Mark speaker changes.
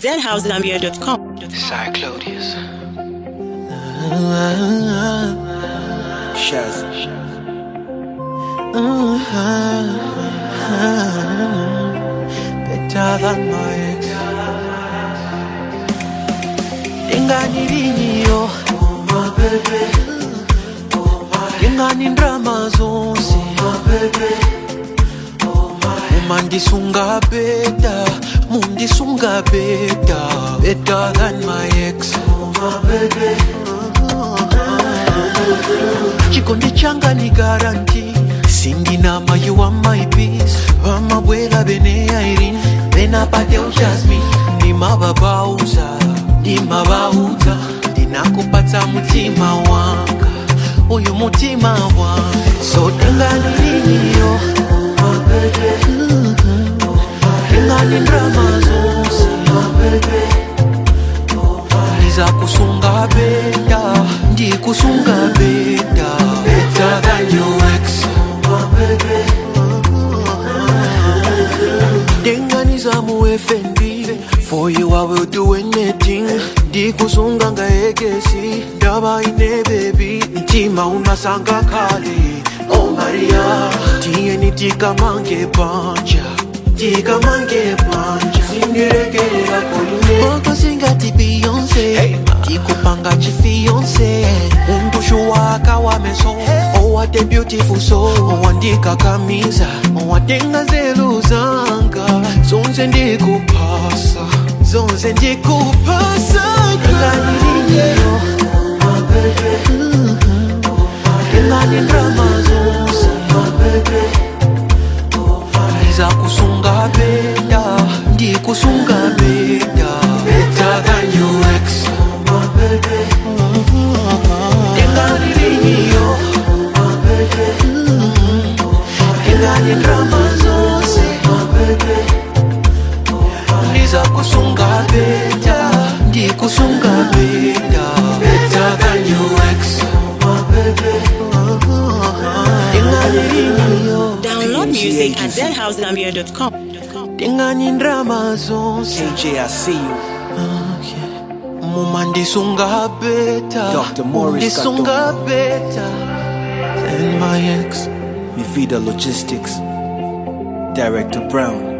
Speaker 1: zhousegambia.com.
Speaker 2: Sire Claudius. Shaz. Better than my ex. Ingani linyo, oh my baby. Ingani ndrama zonse, my baby. Umandisunga beta, mundisunga beta, better than my ex. Oh my baby. chikondi changa ni garanti sindinama you are my peace vamabwela bene airin venapate ujasmi ndimavabauza ndimavauza ndinakupatsa mutima wanga uyu mutima wanga sotenganiliniyo ingani ndrama zonse ndiza kusunga beta ndikusunga beta better than your ex ndinganiza mu fnb for you i will do anything ndikusunga ngaekesi ndaba ine bebi mtima unasanga kale oh maria tiyeni tikamange panja tikamange panja sindirekerera koline okosingati beyonce tikupanga chifiyonce undushu waka wa meso owate beautiful soul owandikakamiza owatenga zelu zanga zonse ndikupasa zonse ndikupasa nganiliniyo ingani ndrama zonse ndiza kusunga beta ndikusunga beta better than your ex inganiliniyo ingani ndrama zonse ndiza kusunga beta ndikusunga beta better than your ex inganiliniyo
Speaker 1: Download music at zhousegambia.com.
Speaker 2: tingani ndrama zonse
Speaker 3: AJ, I see you.
Speaker 2: muma ndisunga beta
Speaker 3: Dr. Morris
Speaker 2: ndisunga beta and my ex
Speaker 3: Mivida Logistics. Director Brown.